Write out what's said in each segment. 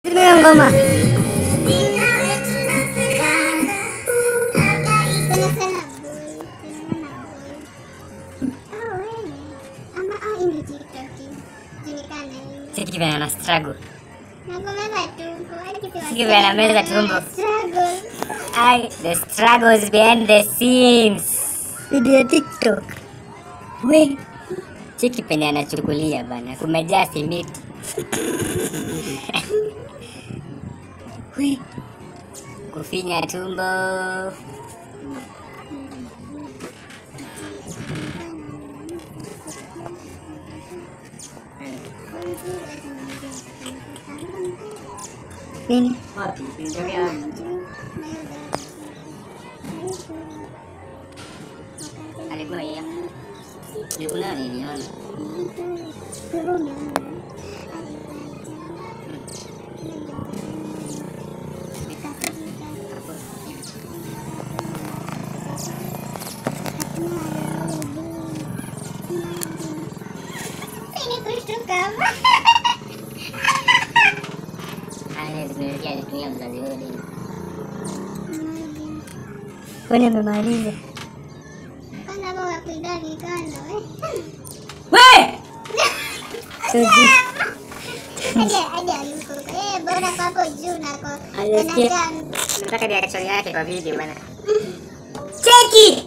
Hiyo ngoma Siki vile ana struggle. Siki vile anameza tumbo. Ai, the struggles behind the scenes. Video ya TikTok. We, cheki penye anachukulia bana, kumejaa simiti. We, kufinya tumbo. Nini? Wapi? Nitokea wapi? Alikuwa hiyo. Nilikula niliona. Haya, zimerudia alitumia mzazi wote. Kwani amemaliza? We! Suji. Nataka reaction yake kwa video bana. Cheki!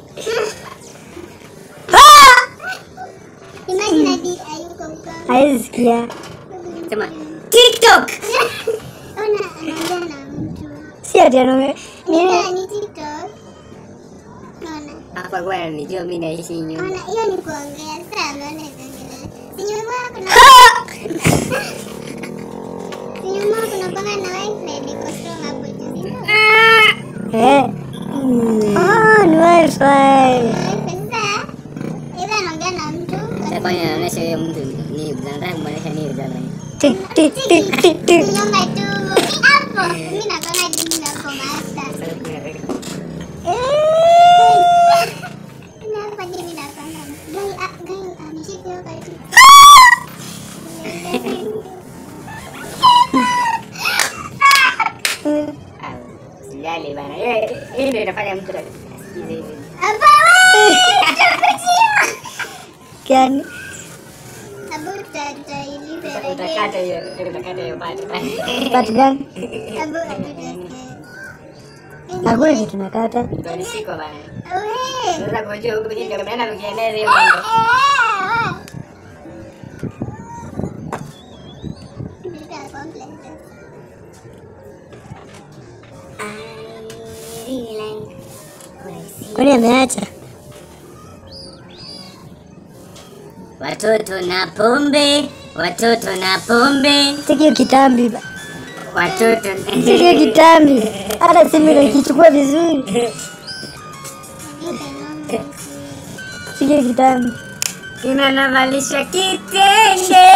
Haizi sikia. Sema TikTok. Si ati anome. Nini? Hapa kwa ananijua mimi naishi nyuma. hiyo ni kuongea sasa ameona itaendelea. Sinyuma kuna sinyuma kuna panga na wifi iko strong hapo juu. si ndio? Eh. Oh, ni wifi. Wifi sasa either anaongea na mtu Sasa kwani anaonyesha huyo mtu ni nataka kumwonyesha nini jana? Tik tik tik tik tik. sinyuma tu hapo. Mimi napanga jini na kwa master. Na hapa jini napanga. Gai ah gai ameshika hiyo karibu. Sijali bana. Yeye hii ndio inafanya mtu asikize hivi. Hapa wewe. Gani? Hapo tutailipa Utakata hiyo, utakata hiyo part. Part gani? Hapo hatutasikia. Hakuna kitu nakata. Ndio nishiko bana. Wewe. Sasa kujua huko kwenye ndio mnaenda kukieneza hiyo mambo. Kwani ameacha? Watoto na pombe, watoto na pombe, Cheki hiyo kitambi. ba. watoto Cheki hiyo kitambi. Hata simu inakichukua vizuri. Cheki hiyo kitambi. kinanavalisha kitenge.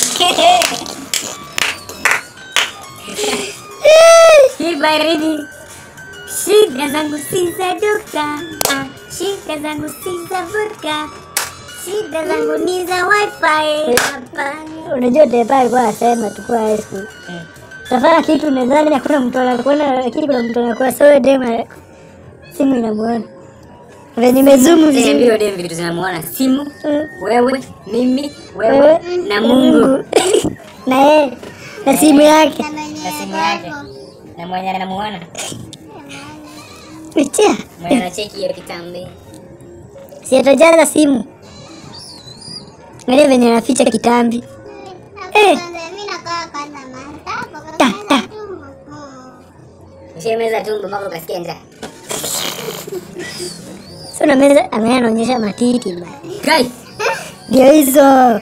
Hii baridi, shida zangu si za dokta, ah, shida zangu si za vodka, shida zangu ni za wifi. Hapana. Unajua Tepa alikuwa anasema tukuwa high school. Tafanya kitu nadhani hakuna mtu anakuona lakini kuna mtu anakuwa so wewe dema simu inamuona. Venye nimezoom vizuri. Niambie dem vitu zinamuona simu, Mm. wewe, mimi, wewe Wewe na Mungu na yeye na simu yake. na simu yake na mwenye anamuona Pitia. mwenye anacheki hiyo kitambi. Si atajaza simu. Angalia venye anaficha kitambi. Ta, ta. Ushameza tumbo mpaka ukasikia njaa. Sio na meza angalia anaonyesha matiti bana. Guys, Ndio hizo.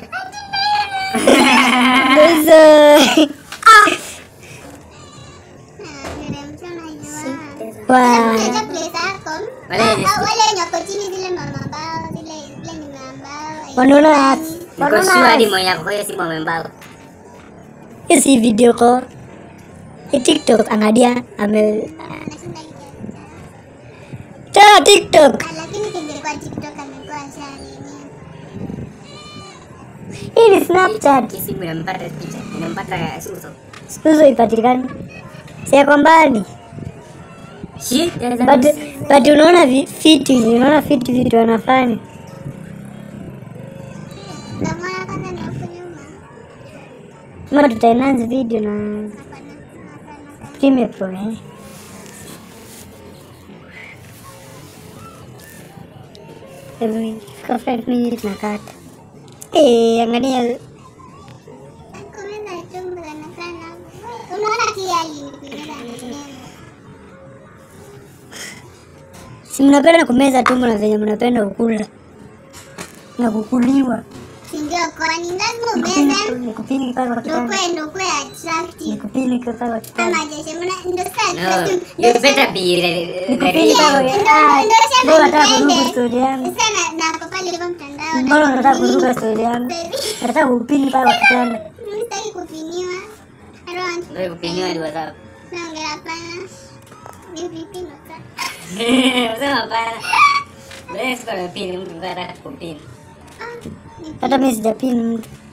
Ndio hizo. Wow. Wanaona niko wanaona sure hadi mwenye ako kwa hiyo simu amembao. Hii si video call. Hii TikTok angalia ame Tena TikTok. lakini kingekuwa TikTok amekuwa ashanini. Hii ni Snapchat. Hii simu inampata picha, inampata uso. siku hizo ipatikani, si yako mbali Shida zangu but, but unaona vi- fiti, unaona fiti vitu wanafanya Namwona kwanza ni huku nyuma. kama tutaenhance video na Hapana, hapana. Premiere Pro eh. Hebu fika 5 minutes nakata. Eh, angalia Kumeza chumba sana sana. Unaona pia hii kumeza ni si mnapenda kumeza tumbo na venye mnapenda kukula na kukuliwa. Si ndio kwani lazima umeze Nikupini pale kwa ndio kitanda. kwe ndio kwe attractive. Nikupini pale kwa kitanda. Ama jeshi mna ndio sasa No, ndio you better be re- Nikupini ready. pale kwa Ndio- Ah, ndio sema Mbona unataka nipende. kuruka story yangu? Sasa na na papa ilikuwa mtandao. Mbona unataka kuruka story yangu? Baby. Nataka kupini pale kwa kitanda. Sitaki kupiniwa. I don't want Wewe kupiniwa ni WhatsApp. naongea hapana. Ni vipi ndo sasa? Sema hapana. Wewe sikuwa unapini mtu anataka kupini. Ah, ni Hata mimi sijapini mtu.